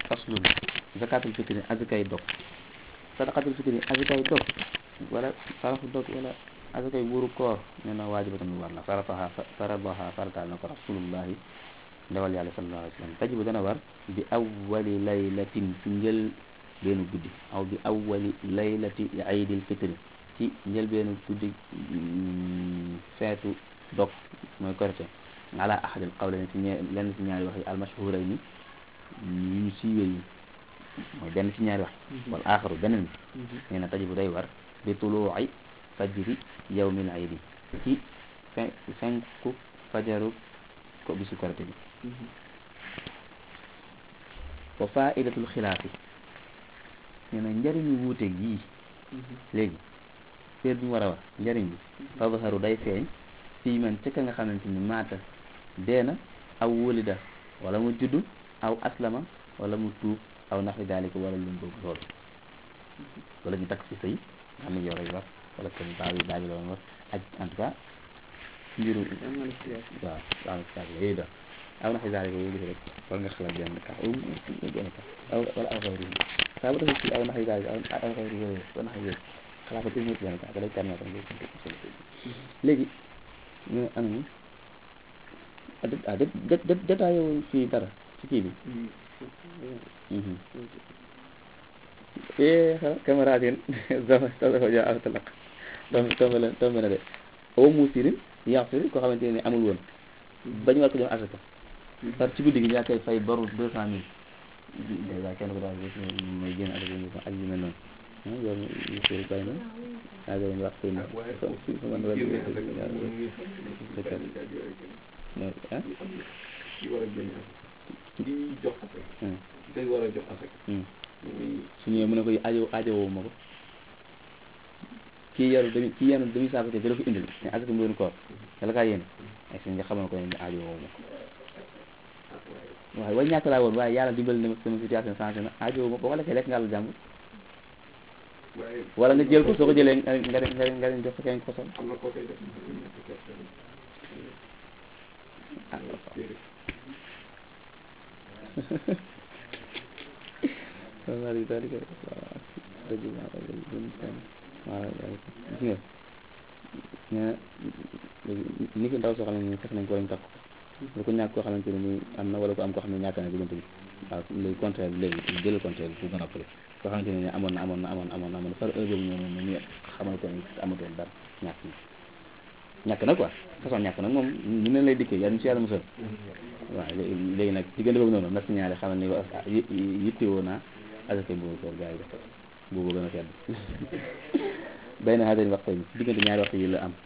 faslun zakatul fitri azakay dog sadaqatul fitri azakay dog wala sarafu dog wala azakay wuru koor nee na waajibatun lu war la farataha faradaha farataal na ko rasulullahi ndawal yàlla sallallahu alayhi wa sallam tajibu dana war bi awwali laylatin ci njël beenu guddi aw bi awwali laylati aydil fitri ci njël beenu guddi feetu dog mooy korite ala ahadil qawlayni ci ñe lenn ci ñaari wax yi almashhurayni yu ñu siiwee yi mooy benn ci ñaari wax wal aaxaru beneen bi nee na tajibu day war bi tuluuci fajri yawmil aydi ci fin fenku fajaru ko bisu korite bi wa faidatul xilaafi nee na njëriñu wuute gii léegi heure bi mu war a wax njëriñ bi tadharu day feeñ fii man ca ka nga xamante ni maata deena aw wulida wala mu juddu aw aslama wala mu tuub aw naxwi daalika wala lu mu bëgg loolu wala ñu takk ci sëy xam ne yow rek war wala kenn baa bi baa bi la woon war ak en tout cas mbiru waaw waaw yooyu daal aw naxwi daalika yooyu gis rek war nga xalaat benn ka benn ka aw wala aw xayri saa bu defee ci aw naxwi daalika aw xayri yooyu aw naxwi yooyu xalaat ko tuuti benn ka da lay permettre léegi ñu am ni ah dé dé dé détaillé wu fii dara ci kii bi. eh xanaa camarade yéen zama soxla ko jox awtalaq tomb tomb la tomb na de aw muusirin yaxsir koo xamante ne amul woon bañu war ko jox asaka par ci guddi gi yaa koy fay baru deux cent mille dèjà kenn ko daal mooy génn asaka yi ak yu mel noonu yow yu sori bàyyi na yaa ngi leen wax seen su ma wàllu ah ki war a génn ki jox asaka day war a jox asaka su ñëwee mu ne ko aajo aajowoo ma ko kii yaru demi kii yenu demi saako te dala ko indil ne asaka mu doon koor dala kaa yéen ay suñ nga xamal ko ne aajowoo ma ko waaye way ñàkk laa woon waaye yàlla dimbali na ma sama situation changé na aajowoo ma boo ko lekkee lekk nga àll jàmbur wala nga jël ko soo ko jëlee nga nga nga nga leen jox ko kenn ko sol am na koo koy def ah waaw daal di dëgg waaw gis nga nee ni ko ndaw soo xam ne nii fekk nañ ko wañ takk lu ko ñàkk koo xamante ne nii am na wala ko am koo xam ne ñàkk na diggante bi waaw léegi contraire bi léegi jëlal contraire bi fu gën a pële koo xamante ne nii amoon na amoon na amoon na amoon na amoon na par heure boobu noonu ñu xamal ko ni amatoon dara ñàkk na ñàkk na quoi façon ñàkk nag moom ñu leen lay dikkee yàlla ñu si yàlla musal waaw léegi léegi nag diggante boobu noonu nag signalé xamal ni yittewoo naa asaka boobu koor gars yi def boobu gën a sedd bay na xaajal waxtu yi diggante ñaari waxtu yi la am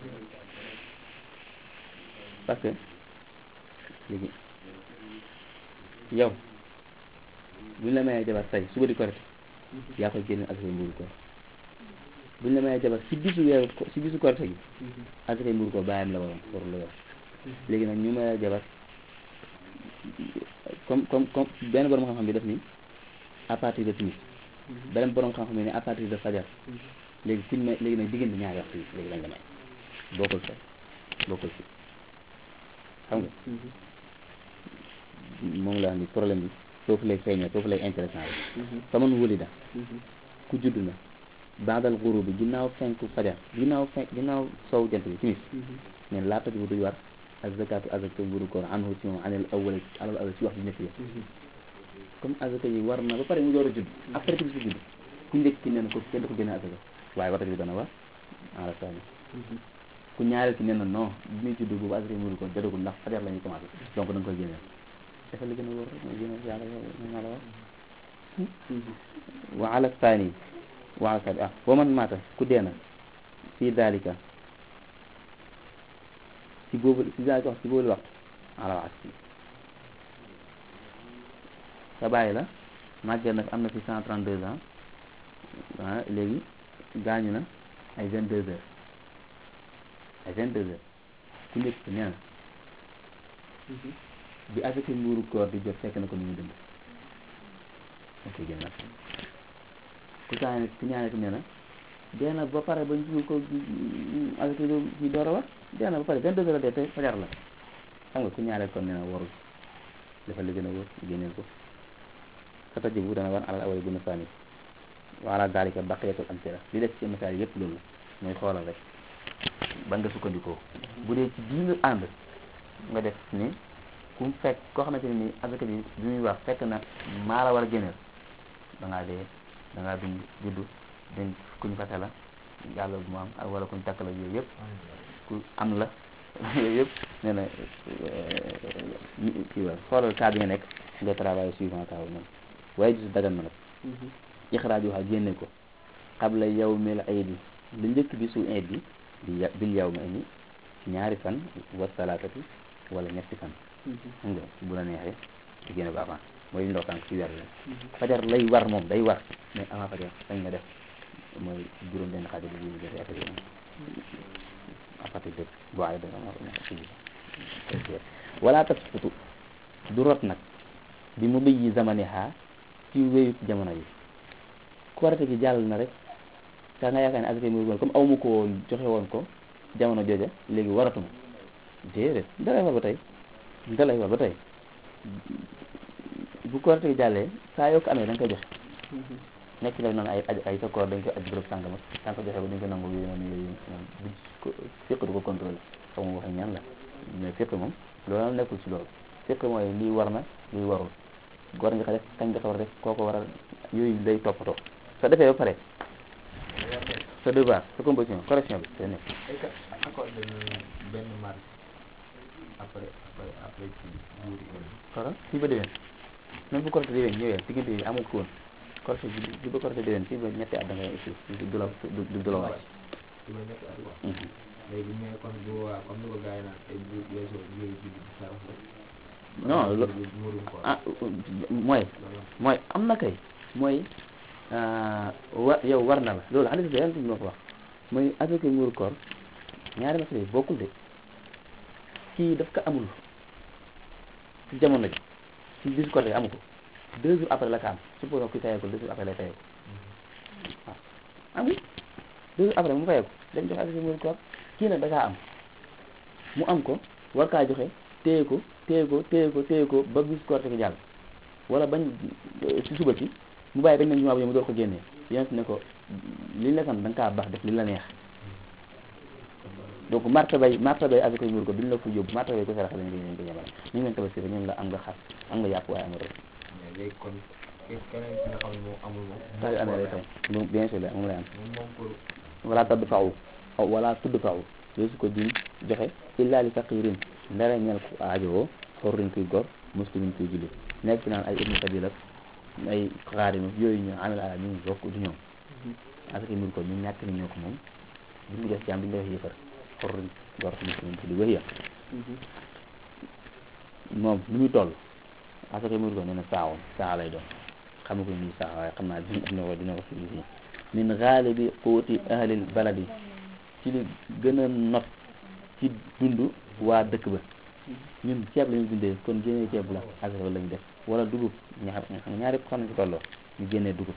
parce que léegi yow buñ la mayee jabar tey suba di korite yaa koy génne asaka mbuuru koor buñ la mayee jabar si bisu weeru si bisu korite gi asaka mbuuru koor bàyyam la waroon war la yor léegi nag ñu mayee jabar comme comme comme benn borom xam-xam bi def ni à partir de timis beneen borom xam-xam bi ne à partir de fajar léegi kuñ may léegi nag diggante ñaari waxtu yi léegi lañ la may bokkul fay bokkul fi xam nga moom la ni problème bi foofu lay feeñee foofu lay intéressant bi faman wulida ku judd na baadal xuru bi ginnaaw fenku fajar ginnaaw fenk ginnaaw sow jant bi timis neen laa tajibu duy war ak zakatu azaka mburu koor anhu ci moom anel awwal alal awwal ci wax bi nekk yi comme azaka yi war na ba pare mu door a judd après timis bu judd ku njëkk ki nee na ko kenn du ko génne azaka waaye wata bi dana war ala sani ku ñaareel ki nee na non bi muy judd boobu azaka yi mburu koor jotagul ndax fajar la ñuy commencé donc da nga koy génneel dafa li gën a wóor mooy gën a yàlla naa la wax wa ala sani wa ala sani ah wa man maata ku deena fii dalika ci boobu ci dalika wax ci boobu waxtu ala wax ci sa bàyyi la màgget na am na fi cent trente deux ans ah léegi gaañu na ay vingt deux heures ay vingt deux heures ku njëkk nee na bi asaka mbuuru koor di jot fekk na ko ni mu dund ok génn na ku saane ku ñaane ki nee na dee na ba pare ba ñu ko asaka yi door a war dee na ba pare vingt deux heures dee te fajar la xam nga ku ñaareel kon nee na warul dafa la gën a wóor génneel ko fa tajibu dana war alal awali guna saani wa ala dalika baqiyatul amsila li def ci misaal yëpp loolu la mooy xoolal rek ba nga sukkandikoo bu dee ci bii nga ànd nga def ni ku mu fekk koo xamante ne nii azaka bi bi muy wax fekk na maa la war a génneel da ngaa dee da ngaa dund juddu dañ kuñ fase la yàlla bu mu am ak wala kuñ takk la yooyu yëpp ku am la yooyu yëpp nee na kii wa xoolal cas bi nga nekk nga travail suivant cas bu noonu waaye gisu dagan na nag ixraaj waxa génne ko qabla yawmil aydi lu njëkk bi su iid bi bi bil yawmi ni ci ñaari fan wa salaatati wala ñetti fan xam nga bu la neexee ci génne ba avant mooy li ndox tànk ci weer la fajar lay war moom day war mais avant fajar dañ nga def mooy juróom benn xaaj bi ñu jotee affaire yi à partir de bu ay danga ma ci wala tasfutu du rot nag bi mu bëyyi zamaniha ci wéyut jamono yi korite gi jàll na rek saa nga yaakaar ne asaka mu comme aw ma ko woon joxe woon ko jamono jooja léegi waratuma déedéet dalay war ba tey dalay war ba tey bu korite gi jàllee saa yoo ko amee da nga koy joxe nekk ci la noonu ay ay sa koor dañ koy aj bërëb sàngama da nga ko joxe ba dañ ko nangu yooyu noonu yooyu noonu bu fiq du ko contrôlé xaw ma waxe ñaan la mais fiq moom loolu nekkul ci loolu fiq mooy lii war na lii warul war nga ko def kañ nga ko war a def kooko war a yooyu day toppatoo sa defee ba pare sa devoir sa composition correction bi te nekk est-ce que accordé nañu benn marge après après après ci jour yi xara fii ba déwén même bu correcté déwén ñëwee diggante yi amul ko woon correcté bi bi ba correcté déwén fii ba ñetti at da ngay aussi du la du du la wàcc ci ba nekk at quoi léegi mais kon bu waa comme ni ko gars yi naan ay bu weesoo yooyu ji bi sarax la non lo murum ko ah mooy mooy am na kay mooy wa yow war na la loolu hadis bi yàlla moo ko wax mooy asaka muuru koor ñaari masala yi bokkul de kii daf ko amul ci jamono ji ci bisu koor amu ko deux jours après la ko am supposons kuy fayee ko deux jours après lay fayee ko waaw amul deux jours après mu fayee ko dañ joxe asaka muuru koor kii nag da kaa am mu am ko war kaa joxe téye ko téye ko téye ko téye ko ba bis koor gi jàll wala bañ ci suba ci mu bàyyi bañ nañ jumaa bu mu door ko génnee yonent ne ko li la sant da nga kaa baax def li la neex donc martabay martabay avec koy muur ko duñ la fa yóbbu martabay ko sarax lañ leen ko ñamale ñu ngi leen tabaski rek ñoom la am nga xar am nga yàpp waaye amul rek mais léegi kon ke- keneen ki nga xam ne moom amul moom saa yu amee lay fay moom bien sûr la moom lay am moom moom pour wala tadd faaw aw wala tudd faaw yooyu su ko diñ joxe illa li faqirin ndara ñel ko aajowoo xorrin kuy gor muslimin kuy julli nekk fi naan ay ibnu sabil ak ay xaarim yooyu ñu amel ala ñu bokk du ñoom asaka mur ko ñu ñàkk ni ñoo ko moom duñu def jaam duñu def yëfar xorrin gor muslimin kuy julli wëy moom lu muy toll asaka mur ko nee na saawoon saa lay doon xamu ko nii saa waaye xam naa dina dina ko dina ko fi fii min xaalibi quuti ahlil baladi ci li gën a not ci dund waa dëkk ba ñun ceeb la ñu dundee kon génnee ceeb la asaka la ñu def wala dugub ñaar xam nga ñaar yëpp xam nañ ci tolloo ñu génnee dugub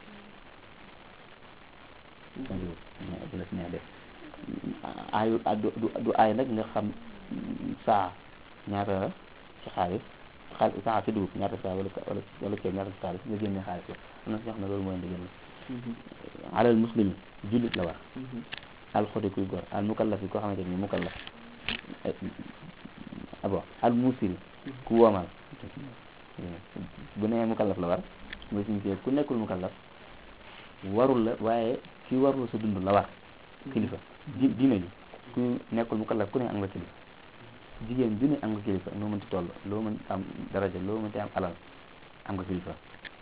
kon dugub ñaar bu la si neex def aayu du du du aay nag nga xam saa ñaata la ci xaalis xaalis saa ci dugub ñaata saa wala wala wala ceeb ñaata ci xaalis nga génnee xaalis la am na si ñoo xam ne loolu mooy ndigal la alal muslimi jullit la war al xoti kuy góor al mukallaf yi koo xamante ni mukallaf abo al musiri ku woomal bu nee mukallaf la war mooy signifié ku nekkul mukallaf warul la waaye ki warul sa dund la war kilifa di diine ji ku nekkul mukallaf ku ne am nga kilifa jigéen ju ne am nga kilifa noo mënti toll loo mën am daraja loo mënti am alal am nga kilifa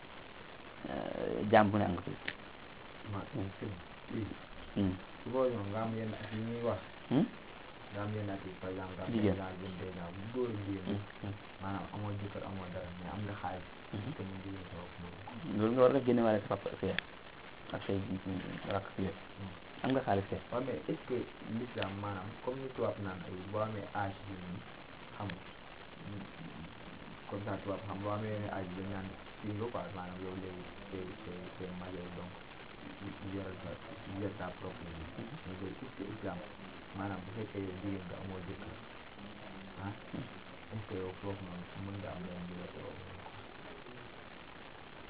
jaam bu ne am nga kilifa ma Hmm. su boobu ñoom nga am yenn at yi ñuy wax Hmm? nga am yenn at yi par exemple nga am Jigéen. vingt ans vingt-deux ans bu góor ak jigéen Hmm. Hmm. maanaam amoo jëkkër amoo dara mais am nga xaalis Mhm. te mu jigéen sa bopp moom loolu nga war a def génne waale sa papa ak sa yaay ak say rakk ak yëpp am nga xaalis kay waaw mais est-ce que l'islam maanaam comme ni tubaab naan ay boo amee âge bi nii xam nga comme ça tubaab xam boo amee yenn âge bi dañ naan fii nga quoi maanaam yow léegi c'est c'est c'est majeur donc yoral sa yor ta propre vie mais loolu est-ce que islam maanaam bu fekkee yow jigéen nga amoo jëkkër ah est-ce que yow foofu noonu mën nga am leen di la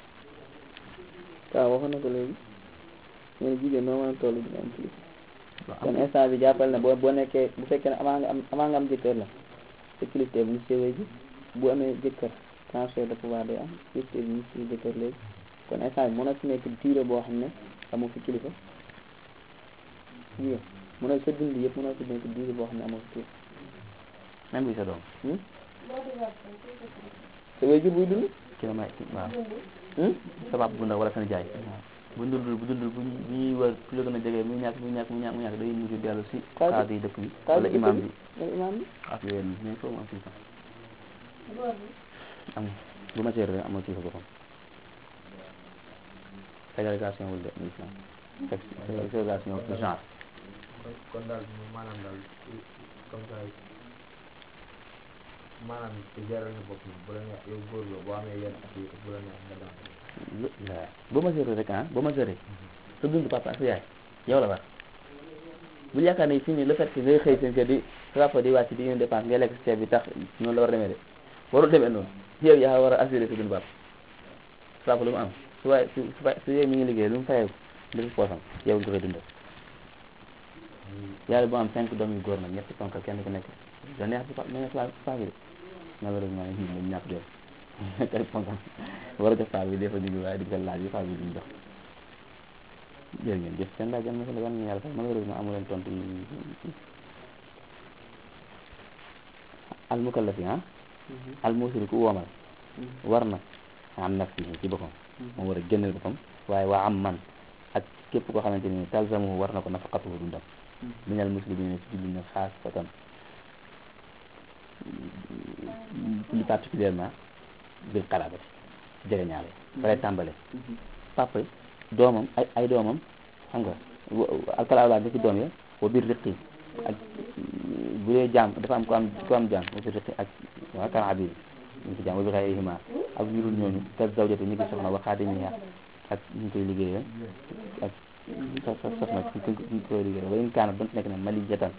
waaw waxoon na ko léegi ñu ne jigéen noo mën a toll dina am kilifa waaw kon instant bi jàppal ne boo boo nekkee bu fekkee ne avant nga am avant nga am jëkkër la sa kilifte bu ñu séwee ji bu amee jëkkër transfert de pouvoir day am kilifte bi ñu si jëkkër léegi kon instant bi mën na fi nekk durée boo xam ne amoo fi kilifa jigéen mën na sa dund yëpp mën na fi nekk durée boo xam ne amoo fi kilifa même buy sa doom hmm? sa waajur buy dund ki la may waaw hmm? sa papa bu ndaw wala seen jaay bu dundul bu dundul bu ñu bu ñuy wër ku la gën a jege muy ñàkk muy ñàkk muy ñàkk muy ñàkk day mujj dellu si Kaadi. kaadi yi dëkk bi Kaadi wala dëkk imam bi. bi wala imaam bi ak yooyu noonu mais foofu mu am kilifa am bu ma seer rek amoo kilifa boppam ségrégation wul de mu islam Sex- ségrégation du genre kon kon daal maanaam daal comme ça maanaam te jaral na bopp bu la neex yow góor la boo amee yenn at yi bu la neex nga dem lu la boo ma seer rek ah boo ma seeree sa dund papa ak sa yaay yow la war bul yaakaar ne fii nii le fait que ngay xëy seen kër di sa papa di wàcc di indi dépense ngay lekk si ceeb bi tax noonu la war a demee de warul demee noonu yow yaa war a assurer sa dund papa sa papa lu mu am su waay su su su yow mi ngi liggéey lu mu fayeeku def poosam yow nga koy dundal yàlla bu am cinq doom yu góor nag ñetti ponkal kenn ku nekk da neex si pa neex paa paa bi de malheureusement ñun dañu ñàkk doom kay ponkal war a jox paa bi des fois digg waaye di ko laaj yi paa bi duñ jox jërë ngeen jëf seen laaj am na solo yal na yàlla fay malheureusement amu leen tontu yi al mukallafi ah al musiri ku woomal war na am nafsihi ci boppam moom war a génneel boppam waaye waa am man ak képp koo xamante ni talzamuhu war na ko nafaqatuhu dundam minal muslimina ci jullit na xaas fatan plus particulièrement bil xalaabati jege ñaale balay tàmbale papa doomam ay ay doomam xam nga alkalaawlaa da ci doom ya wa biir riqi ak bu dee jaam dafa am ko am ko am jaam wa biir riqi ak waa kan abid ñu ci jaam wa bi xayrihima ak ñu dul ñooñu ka zawjati ñu ngi soxna wa xaadimiha ak ñu koy liggéeyal ak so so soxna ñu ko ñu koy liggéeyal wa in kaana doon nekk na mali jatan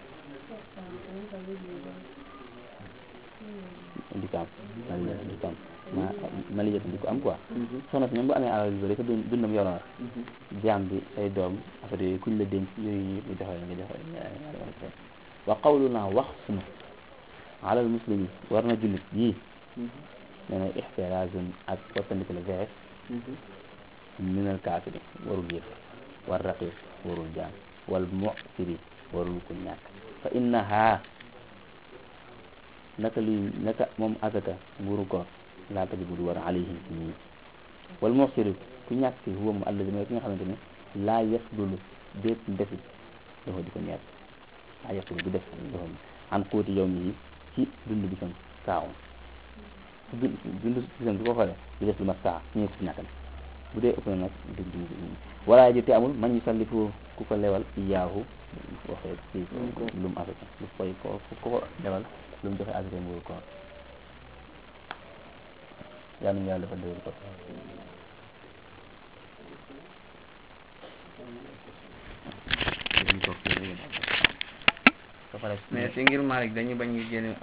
di ko am mali di ko am ma mali jatan di ko am quoi soxna si même bu amee alal yu bëri ko dund dundam yow la war jaam bi say doom affaire yooyu kuñ la dénk yooyu yëpp nga joxe nga joxe wa qawluna wax sunu alal muslimi war na jullit yii nee na ixtiraazun ak wattandiku la vees minal kaafiri warul yëf war raqiq warul jaam wal mu'siri warul ku ñàkk fa innaha naka luy naka moom azaka nguuru koor laa tajibu du war alayhim ci ñii wal mu'siri ku ñàkk ci huwa mu alladi mooy ki nga xamante ne laa yafdulu déet ndefit dafa di ko ñeet laa yafdulu du def dafa an xóoti yow mi yi ci dund bi sam saawum su dund dund bi sam du ko xoolee du def lu ma saa ñu ko ci ñàkk bu dee ëpp na nag dug dug wala ji te amul man ñu sallifu ku ko lewal iyaahu waxee ci lu mu afrique lu koy ko ku ko lewal lu mu joxe afrique nguuru koor yal nañu yàlla dafa déglu ko mais si ngir Malick dañu bañ ñu génne